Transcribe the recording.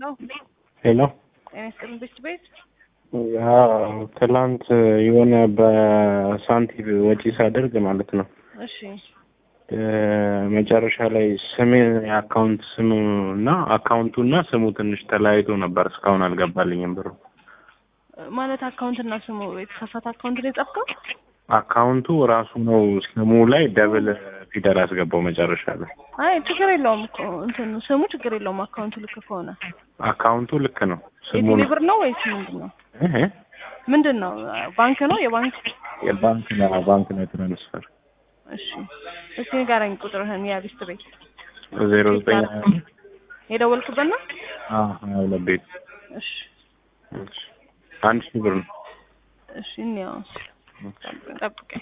ሄሎ ጤና ይስጥልን ቤት ቤት ያው ትላንት የሆነ በሳንቲም ወጪ ሳደርግ ማለት ነው እሺ መጨረሻ ላይ ስሜ የአካውንት ስሙ እና አካውንቱ እና ስሙ ትንሽ ተለያይቶ ነበር። እስካሁን አልገባልኝም ብሩ። ማለት አካውንት እና ስሙ የተሳሳተ አካውንት ላይ ጻፍከው? አካውንቱ ራሱ ነው ስሙ ላይ ደብል ፊደል አስገባው መጨረሻ ላይ። አይ ችግር የለውም እኮ እንትን ስሙ ችግር የለውም። አካውንቱ ልክ ከሆነ አካውንቱ ልክ ነው። ስሙ የቴሌ ነው ብር ነው ወይስ ምንድን ነው? እህ ምንድን ነው? ባንክ ነው የባንክ የባንክ ነው ባንክ ነው ትራንስፈር እሺ እስቲ ንገረኝ ቁጥርህን የሊስት ቤት ዜሮ ዘጠኝ የደወልክበት ነው? ሀያ ሁለት ቤት እሺ እሺ። አንድ ሺህ ብር ነው። እሺ እንየው ጠብቀኝ።